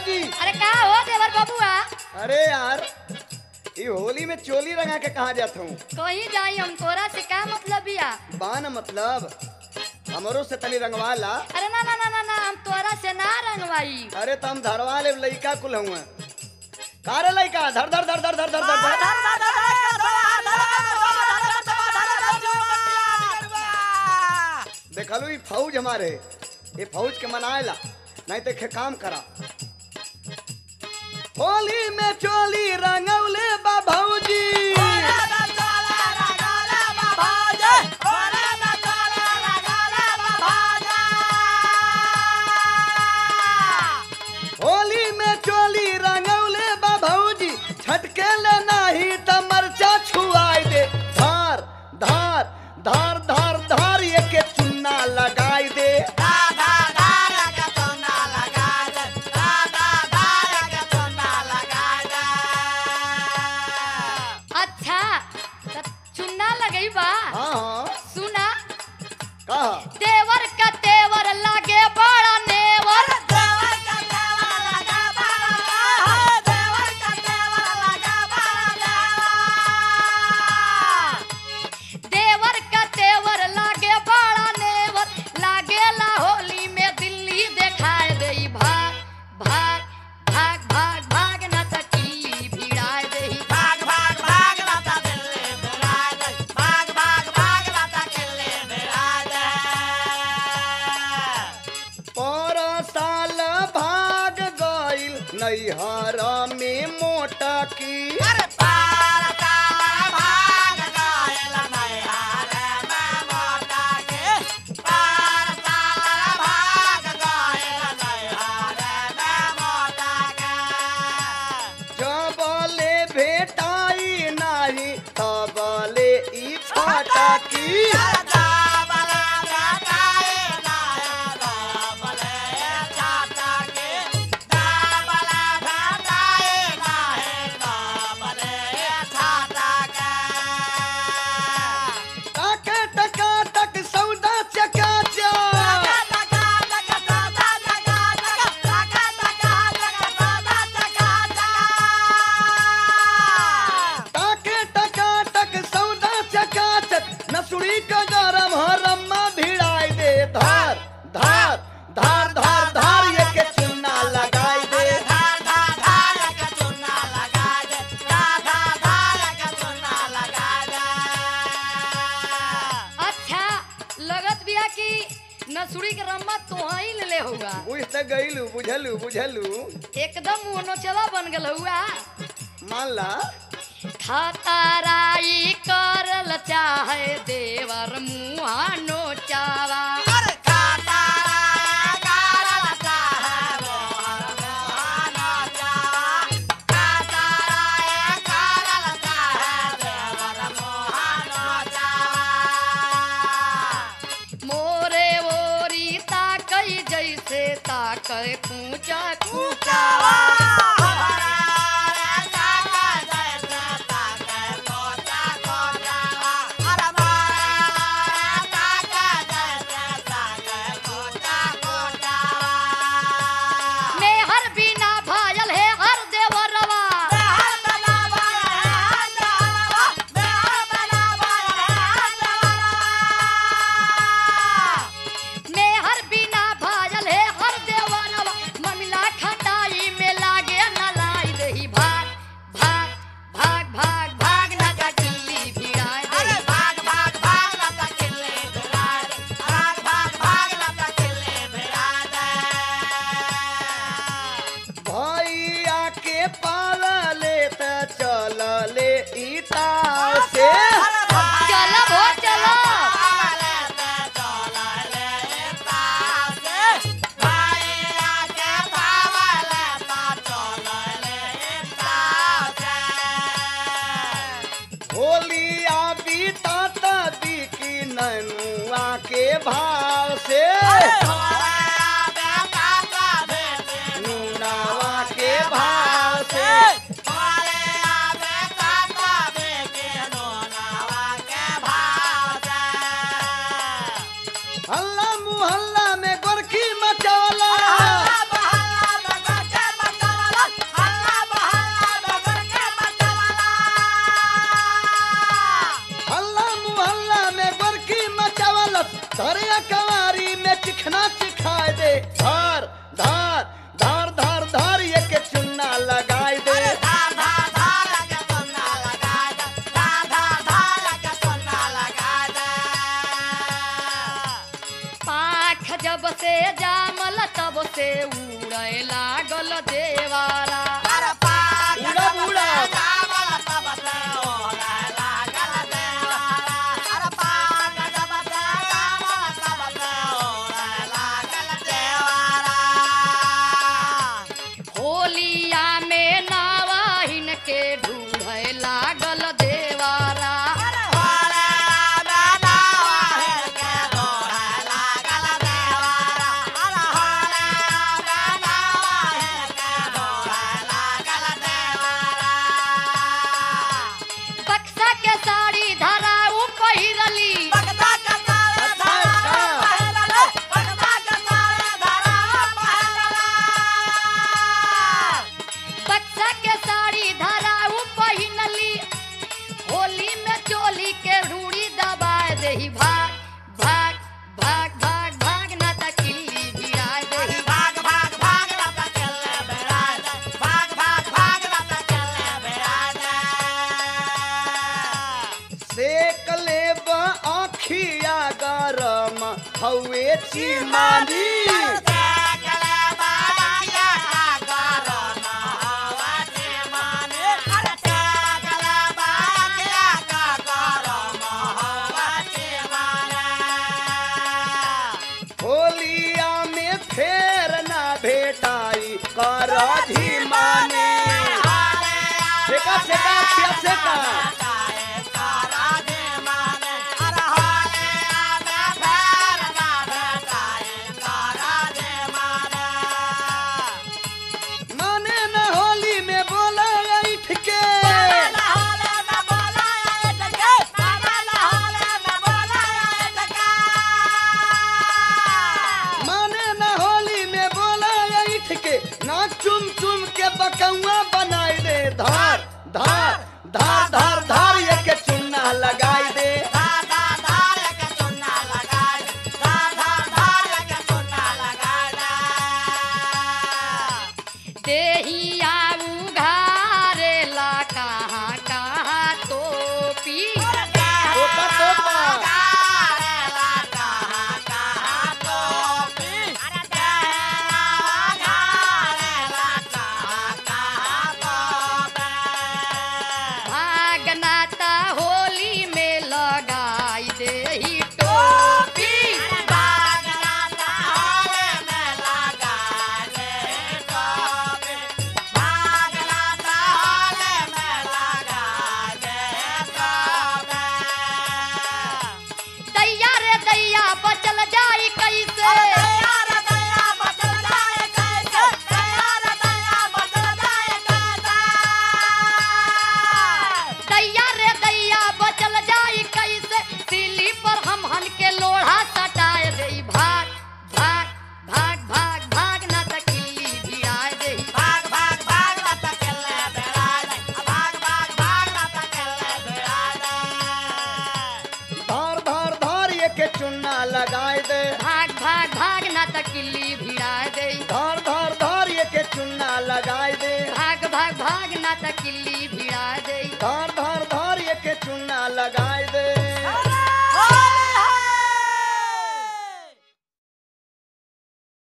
भौजी अरे का हो देवर बबुआ अरे यार ये होली में चोली रंगा के कहा जाता हूँ कहीं जाई हम तोरा से का मतलब बिया बान मतलब हमरो से तनी रंगवा ला अरे ना ना ना ना ना हम तोरा से ना रंगवाई अरे तम धरवा ले लइका कुल हुआ का रे लइका धर धर धर धर धर धर धर धर देखलू ई फौज हमारे ये फौज के मनाएला नहीं तो खे काम करा होली में चोली रंगौले बा भौजी होली में चोली रंगौले बा भौजी छटके ले नाही त मरचा छुआई दे धार धार धार धार धार ये के चुन्ना लगाई दे अच्छा त चुन्ना लगई बा हाँ हाँ सुना कहा देवर का तेवर लागे बड़ा नेवर देवर का तेवर लागे बड़ा नेवर लागेला होली में दिल्ली देखाए देई भाग भाग भाग भाग भाग न सकी भिड़ाए देई पर साल भाग गइल नैहर में मोटा की जबले भेटाई नाही तबले ई फाटा की टाका टका टक सौदा चकाचा टाके टका टक सौदा चकाचक नसुड़ी का गरम हरम्मा भिड़ाई दे धार धार धार धार धार ये के चुन्ना लगाई दे अच्छा लगत बिया कि नसुड़ी के रम्मा तोही ले ले होगा बुझ त गइलू बुझलू बुझलू एकदम मुहनो चला बन गल हुआ मान ला खतराई करल चाहे देवर मुहा नोचावा मोरे ओरी ताकई जैसे ताकय कूचा कूचावा मेहर बिना भायल है हर देवरवा मेहर बिना भायल है हर देवरवा ममिला खटाई में लागे न ला से उड़े लागल देवारा उड़ा उड़ा होलिया में नावाहिन के ढूढ़े लागल देवारा बक्सा के साड़ी धराऊ पहिरली बक्सा के साड़ी धराऊ पहिनली होली में चोली के रूड़ी दबाए देही भाग भाग भाग भाग भाग ना त किल्ली भिड़ाए देही सेक लेब आखिया गरम हवे चिमानी होलिया में फेर ना भेटाई कर धीमानी सेका सेका अखिया सेका माने न होली में बोला ऐठ के माने न होली में बोला ऐठ के ना चुम चुम के बकौआ बनाई दे धार धार धार धार धार ये के चुन्ना लगाई दे देहिया उघारे ला कहाँ कहाँ टोपी टोपा टोपा भागनाता होली में लगाई देही टोपी दैया रे दैया बचल जाई कैसे दैया रे दैया बचल जाई कैसे सिली पर हम हन के लोढ़ा सटाए देई भाग भाग भाग भाग भाग ना त किल्ली भिड़ाए देई धार धार धार ये के चुन्ना लगाई दे भाग भाग भाग ना त किल्ली भिड़ाए देई धार धार धार ये के चुन्ना लगाई दे भाग भाग भाग ना त किल्ली भिड़ाए देई धार धार